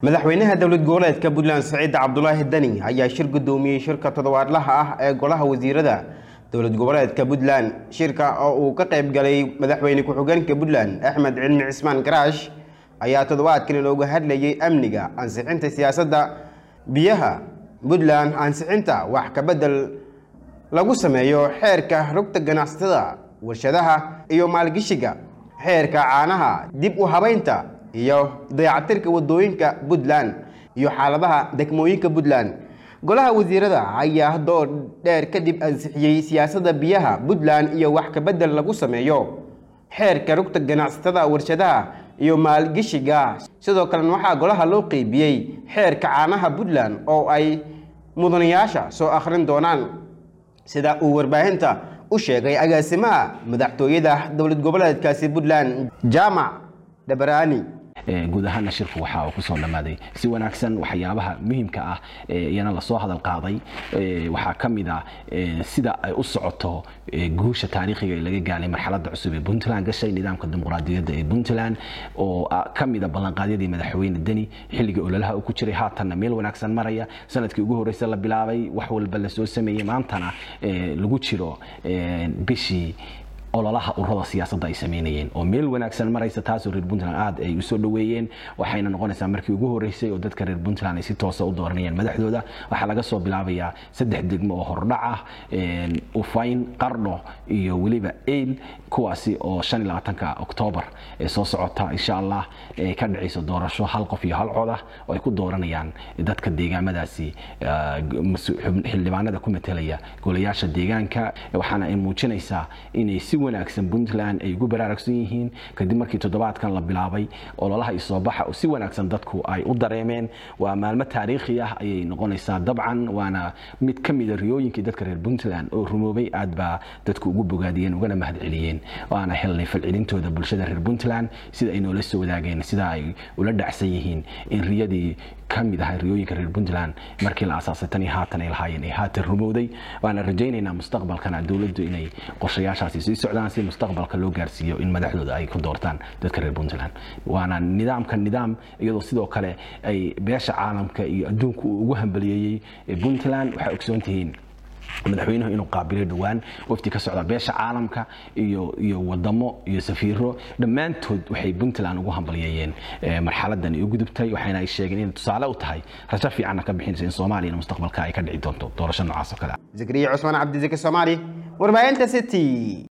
madaxweynaha dowlad goboleedka puntland saciid cabdulaahi dani ayaa shir gudoomiyey shirka toddobaadlaha ah ee golaha wasiirada dowlad goboleedka puntland shirka oo uu ka qayb galay madaxweyne ku-xigeenka puntland axmed cilmi cismaan garaash ayaa toddobaadkan looga hadlayay amniga ansixinta siyaasadda biyaha puntland ansixinta wax ka bedel lagu sameeyo xeerka rugta ganacsatada warshadaha iyo maalgeshiga xeerka caanaha dib u habaynta iyo dayactirka wadooyinka puntland iyo xaaladaha degmooyinka puntland golaha wasiirada ayaa door dheer kadib ansixiyey siyaasadda biyaha puntland iyo wax ka bedel lagu sameeyo xeerka rugta ganacsatada warshadaha iyo maalgeshiga sidoo kalena waxaa golaha loo qeybiyey xeerka caanaha puntland oo ay mudanayaasha soo akhrin doonaan sida uu warbaahinta u sheegay agaasimaha madaxtooyada dowlad goboleedkaasi puntland jaamac dabaraani guud ahaana shirku waxa uu kusoo dhammaaday si wanaagsan waxyaabaha muhiimka ah iyana lasoo hadal qaaday waxaa ka mid ah sida ay u socoto guusha taariikhiga ee laga gaalay marxaladda cusub ee puntland gashay nidaamka dimuqraadiyadda ee puntland oo ka mida ballanqaadyadii madaxweyne deni xilligii ololaha uu ku jiray haatanna meel wanaagsan maraya sanadkii ugu horreysa la bilaabay wax walba lasoo sameeyey maantana lagu jiro bishii ololaha ururada siyaasadda ay sameynayeen oo meel wanaagsan maraysa taasoo reer puntland aad ay usoo dhoweeyeen waxayna noqonaysaa markii ugu horreysay oo dadka reer puntland ay si toosa u dooranayeen madaxdooda waxaa laga soo bilaabayaa saddex degmo oo hordhac ah ufayn qardho iyo weliba eyl kuwaasi oo shan iyo labaatanka oktoobar ee soo socota insha allah ka dhacayso doorasho hal qof iyo hal cod ah oo ay ku dooranayaan dadka deegaamadaasi xildhibaanada ku matelaya golayaasha deegaanka waxaana ay muujinaysaa inay si wanaagsan puntland ay ugu baraarugsan yihiin kadib markii toddobaadkan la bilaabay ololaha isoobaxa si wanaagsan dadku ay u dareemeen waa maalmo taariikhi ah ayay noqonaysaa dabcan waana mid ka mida riyooyinkii dadka reer puntland oo rumoobay aad baa dadku ugu bogaadiyeen ugana mahad celiyeen waana helnay falcelintooda bulshada reer puntland sida ay noola soo wadaageen sida ay ula dhacsan yihiin in riyadii ka mid ahay riyooyinka reer puntland markii la asaasay tan iyo haatan ay lahaayeen ay haatan rumowday waana rajaynaynaa mustaqbalkana dowladdu inay qorshayaashaasi sii socdaan si mustaqbalka loo gaarsiiyo in madaxdooda ay ku doortaan dadka reer puntland waana nidaamka nidaam iyadoo sidoo kale ay beesha caalamka iyo adduunku uu ugu hambaliyeeyey puntland waxay ogsoon tihiin madaxweynuhu inuu qaabilay dhowaan wafti ka socda beesha caalamka iyo iyo wadamo iyo safiiro dhammaantood waxay puntland ugu hambalyeeyeen marxaladan u gudubtay waxayna ay sheegeen inay tusaale u tahay rajo fiicanna ka bixinaysa in soomaaliyana mustaqbalka ay ka dhici doonto doorasho noocaas oo kale zakariya cusmaan cabdizaki soomaali warbaahinta city